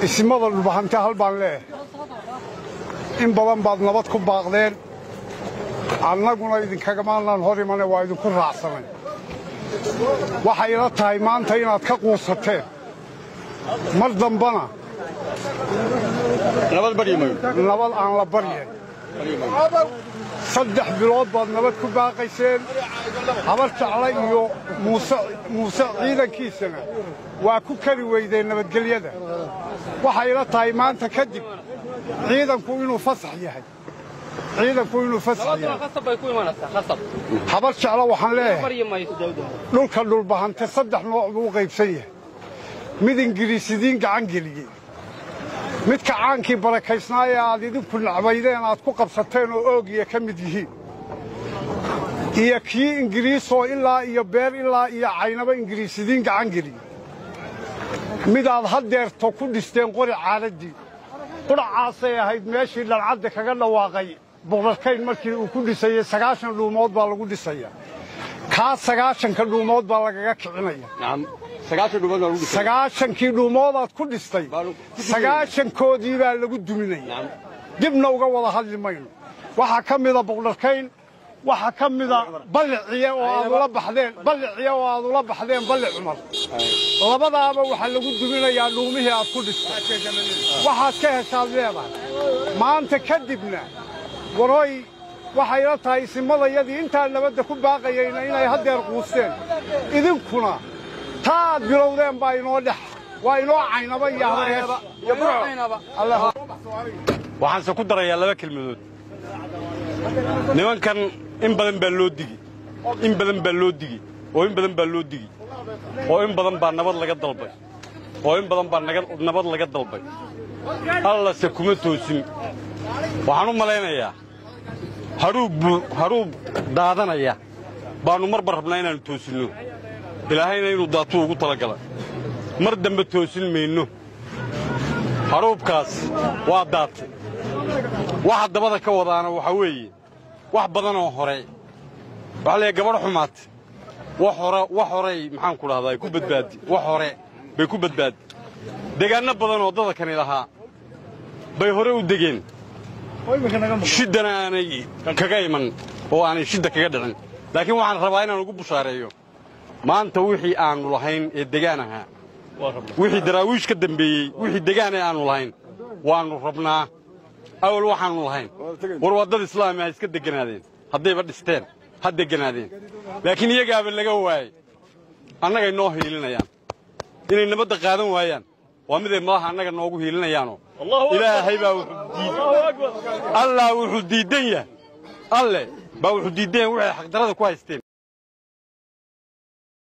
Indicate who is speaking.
Speaker 1: isimada dhulbahante hal baan leeyahay in badan baad nabad ku baaqdeen annaguna idinkagamaanaan hor imane waa idinku raacsanay waxay ila tahay maanta inaad ka quusateen mar dambana nabad aan la baryen saddex bilood baad nabad ku baaqayseen habar jecla iyo muuse ciidankiisana waa ku kari weydeen nabadgelyada waxay ila tahay maanta kadib ciidanku inuu fasax yahay ciidanku inuu fasax yahay habar jecla waxaan leeyahay dhulka dhulbahante saddex nooc buu u qaybsan yahay mid ingiriisidiin gacan geliyey midka caankii barakaysnaa ee aad idinku nacbaydeen aad ku qabsateen oo oogiya ka mid yihiin iyo kii ingiriisoo ilaa iyo beer ilaa iyo caynaba ingiriisidiin gacan geliyey midaad haddeerto ku dhisteen qori caadaddii qudhacaasay ahayd meeshii dhalcadda kaga dhawaaqay boqorkayn markii uu ku dhisayey sagaashan dhuumood baa lagu dhisayaa kaa sagaashanka dhuumood baa lagaga kicinaya sagaashankii dhuumoodaad ku dhistay sagaashankoodii baa lagu duminaya dibna uga wada hadli mayno waxaa ka mida boqdharkayn waxaa ka mida balliciye oo aad ula baxdeen balliciye oo aad ula baxdeen balli cumar labadaaba waxaa lagu duminayaa dhuumihii aad ku dhistay waxaad ka heshaad leedahay maanta kadibna warooy waxay la tahay isimadayadii intaa nabadda ku baaqayayna inay haddeer quusteen idinkuna taa aad bilowdeen baa inoo dhex waa inoo caynaba iyo habareer
Speaker 2: waxaanse ku darayaa laba kelmadood nimankan in badan baa loo digi in badan baa loo digi oo in badan baa loo digi oo in badan baa nabad laga dalbay oo in badan baa nabad laga dalbay allase kuma toosin waxaan u malaynayaa hadhuub daadanaya baannu marba rabnaa inaannu toosinno ilaahayna inuu daatuu ugu talagala mar dambe toosin mayno hadhuubkaas waa daatay waxa dabada ka wadaana waxaa weeye wax badanoo hore waxaa leeyahay gabadh xumaatay wax hore wax horey maxaanku dhahdaa ku badbaadi wax hore bay ku badbaadi degaanno badan oo dadakani lahaa bay hore u degeen shiddana aanay kaga iman oo aanay shidda kaga dhicin laakiin waxaan rabaa inaan ugu bushaareeyo maanta wixii aannu lahayn ee degaan ahaa wixii daraawiish ka dambeeyey wixii degaan ee aannu lahayn waannu rabnaa awal waxaannu lahayn war waa dad islaami ha iska degganaadeen haddayba dhisteen ha degganaadeen laakiin iyagaaba laga waayey annagay noo hiilinayaan inay nabadda qaadan waayaan waa miday madaha annaga noogu hiilinayaanoo ilaahay baa allah wuxuu diiddan yahay alle baa wuxuu diiddan yahay waxay xaqdarrada ku haysteen